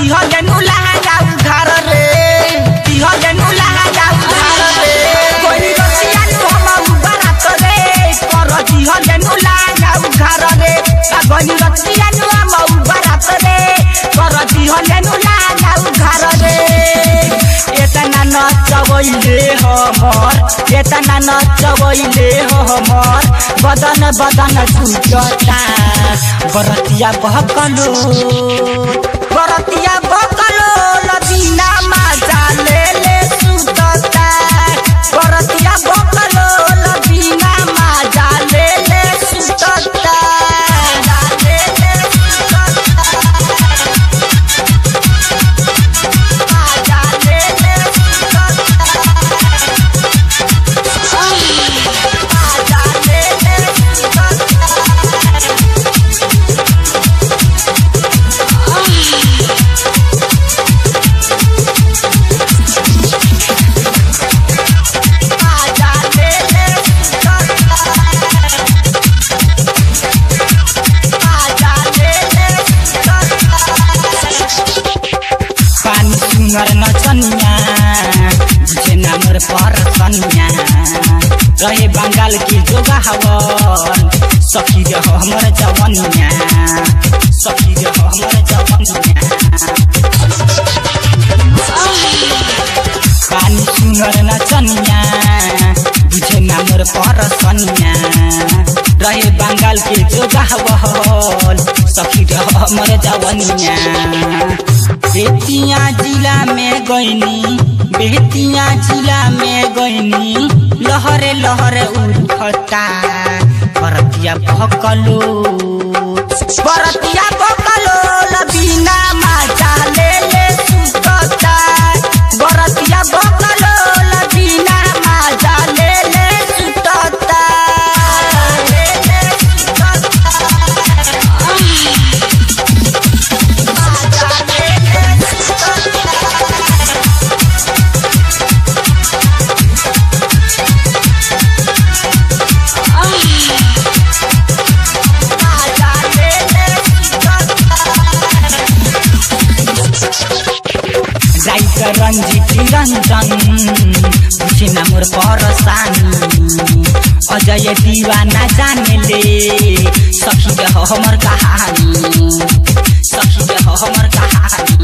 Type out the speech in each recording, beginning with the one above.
दिहले नुलाहा जाऊ घर रे दिहले नुलाहा जाऊ घर रे कोई रसिया नु हम बारात रे कर दिहले नुलाहा जाऊ घर रे कोई रसिया नु हम बारात रे कर दिहले नुलाहा जाऊ घर रे एतना नचबैले हमर एतना नचबैले हमर बदन बदन छुटता बरतिया बहकलो बरतिया बहकलो लदीना माजा ले ले सुतता बरतिया बहकलो लदीना माजा ले ले सुतता ले ले सुतता माजा ले ले सुतता माजा ले ले सुतता माजा ले ले सुतता माजा ले ले सुतता पानी सुनर नचनिया जे नामर पर सनिया रहे बंगाल की जोगा हवन सखी रे हो हमर जवनिया सखी रे हो हमर जवनिया पानी सुनर नचनिया बुझे नामर पर सनिया रहे बंगाल के जोगा हवन सखी रे हो हमर जवनिया बेतिया जिला में गईनी बेतिया जिला में गईनी लहरे लहरे उठता बरतिया भकलो बरतिया भकलो लबीना माजा ले ले सुतता बरतिया भकलो लबीना माजा ले ले सुतता ले ले सुतता माजा ले ले सुतता माजा ले ले राइटर रंजीत रंजन बुझे ना मोर परसानी अजय दीवाना जाने ले सखी रे हो हमर कहानी सखी रे हो हमर कहानी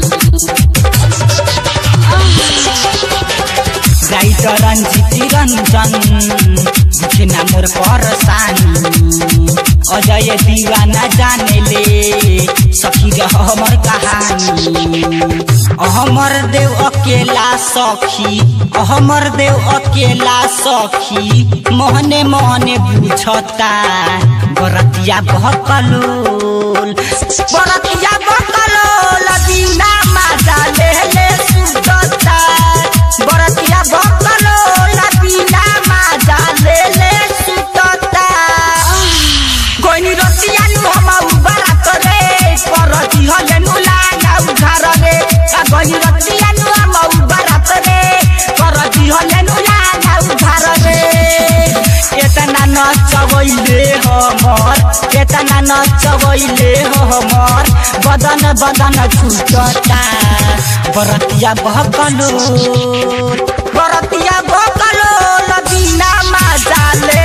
राइटर रंजीत रंजन बुझे ना मोर परसानी अजय दीवाना जाने ले सखी रे हो हमर कहानी अहमर देव अकेला सखी अहमर देव अकेला सखी मोहने मोहने बुझता बरतिया बहकलोल बरतिया बहकलोल बिना माजा ले ले सुतता बरतिया बहकलोल बिना माजा ले ले सुतता कोइनी रतिया नु हम बारात रे परती हले नु लागा उधार रे आ कोइनी रतिया नु हम बारात रे परती हले नु लागा उधार रे एतना नचबैले हमर एतना नचबैले हमर बदन बदन छुटता बरतिया बहकलो बरतिया बहकलो लबिना माजा ले